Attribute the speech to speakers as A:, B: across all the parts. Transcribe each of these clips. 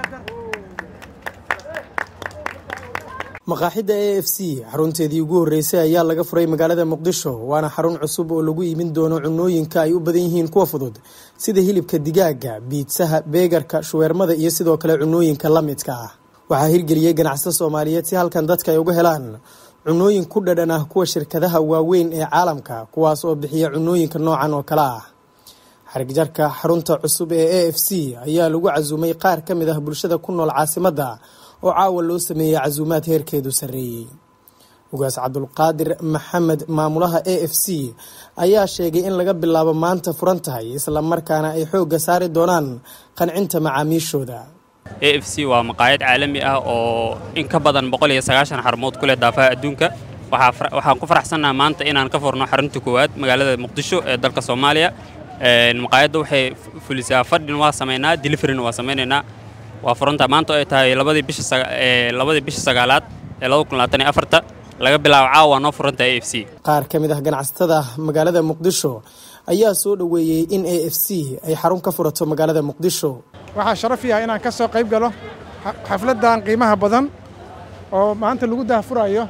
A: maqaaxidda a f c xarunteedii ugu horreysay ayaa laga furay magaalada muqdisho waana xarun cusub oo lagu iibin doono cunooyinka ay u badan yihiin kuwa fudud sida hilibka digaaga biidsaha beegarka shuweermada iyo sidoo kale cunooyinka la midka ah waxaa hirgeliyey ganacsato soomaaliyeed si halkan dadka ay uga helaan cunooyin ku dhadhan ah kuwa shirkadaha waaweyn ee caalamka kuwaas oo bixiya cunooyinka noocan oo kale ah xarigjarka xarunta cusub ee a f c ayaa lagu casuumay qaar ka mid ah bulshada ku nool caasimadda oo caawa loo sameeyey casuumaad heerkeedu sarreeyey ugaas cabdulqaadir maxamed maamulaha a f c ayaa sheegay in laga bilaabo maanta furan tahay islamarkaana ay xoogga saari doonaan qancinta macaamiishooda
B: a f c waa maqaayad caalami ah oo in ka badan boqol iyo sagaashan xarmood ku leh daafaha adduunka waxaan ku faraxsannaha maanta inaan ka furno xarunta koowaad magaalada muqdisho ee dalka soomaaliya maqaayadda waxay fulisaa fadhin waa samaynaa deliverina waa samaynaynaa waa furanta maanta ay tahay labadii bishalabadii bisha sagaalaad ee laba kun labaatan iyo afarta laga bilaabo caawa waa noo furanta a f c
A: qaar ka mid ah ganacsatada magaalada muqdisho ayaa soo dhoweeyey in a f c ay xarun ka furato magaalada muqdisho
C: waxaa sharaf yaha inaan ka soo qayb galo xafladdan qiimaha badan oo maanta lagu daahfurayo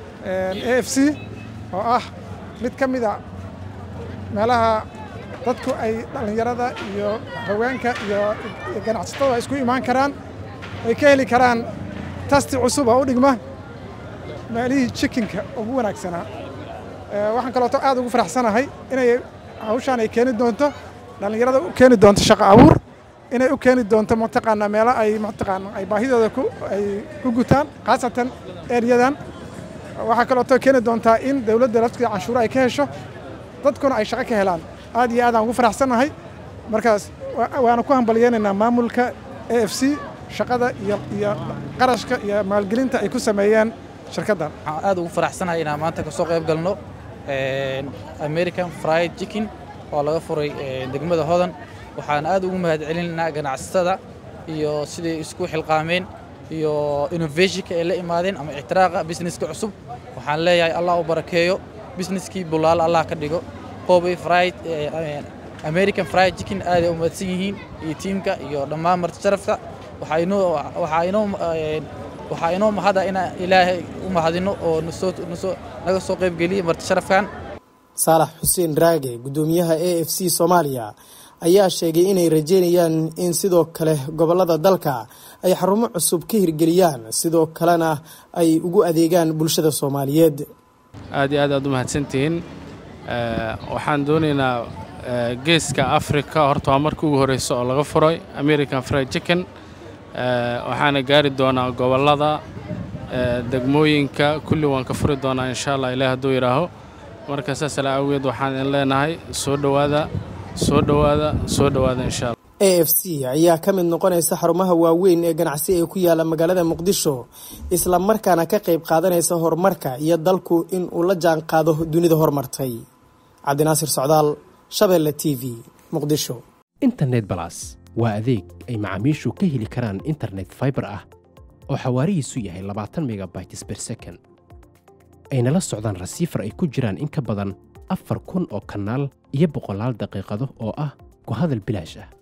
C: a f c oo ah mid ka mid a meelaha dadku ay dhallinyarada iyo haweenka iyo ganacsatada ay isku imaan karaan ay ka heli karaan tasti cusub oo u dhigma meelihii jikinka ugu wanaagsanaa waxaan kalooto aad ugu faraxsanahay inay hawshaan ay keeni doonto dhallinyarada u keeni doonto shaqo abuur inay u keeni doonto mataqaanaa meelo ay mataqaana ay baahidooda ku ay ku gutaan khaasatan eryadan waxaa kalooto keeni doontaa in dawladda laftiga canshuuro ay ka hesho dadkuna ay shaqo ka helaan aad iyo aad aan ugu faraxsannahay markaas waana ku hambalyeynaynaa maamulka a f c shaqada iyo iyo qarashka iyo maalgelinta ay ku sameeyeen shirkaddan
D: waxaan aad ugu faraxsanahay inaan maanta ka soo qayb galno american fried chicken oo laga furay degmada hodan waxaan aad ugu mahadcelinaynaa ganacsatada iyo siday isku xilqaameen iyo innovationka ay la imaadeen ama ixtiraaqa businesska cusub waxaan leeyahay allah u barakeeyo busineskii bulaal allah ka dhigo qobay fried american fried chicken aaday u mahadsan yihiin iyo tiimka iyo dhammaan marti sharafta waxaa inoo waxaa inoo waxaa inoo mahada inaan ilaahay u mahadino oo nasoo nasoo naga soo qaybgeliyey marti sharafkan
A: saalax xuseen raage guddoomiyaha a f c soomaaliya ayaa sheegay inay rajeynayaan in sidoo kale gobollada dalka ay xarumo cusub ka hirgeliyaan sidoo kalena ay ugu adeegaan bulshada soomaaliyeed
E: aad iyo aad aad u mahadsantihiin waxaan doonaynaa geeska africa horta waa markii ugu horreysa oo laga furay american fried chicken waxaana gaari doonaa gobollada degmooyinka kulli waan ka furi doonaa insha allah ilaah hadduu yidhaaho marka saas ala awgeed waxaan idin leenahay soo dhowaada soo dhowaada soo dhowaada insha allah
A: a f c ayaa ka mid noqonaysa xarumaha waaweyn ee ganacsi ee ku yaala magaalada muqdisho isla markaana ka qayb qaadanaysa horumarka iyo dalku in uu la jaan qaado dunida horumartay cabdinaasir socdaal shabeelle t v muqdisho
F: internet balas waa adeeg ay macaamiishu ka heli karaan internet faibar ah oo xawaarihiisu yahay labaatan megabytes ber second ayna la socdaan rasiifar ay ku jiraan in ka badan afar kun oo kanaal iyo boqolaal daqiiqado oo ah ku hadal bilaash ah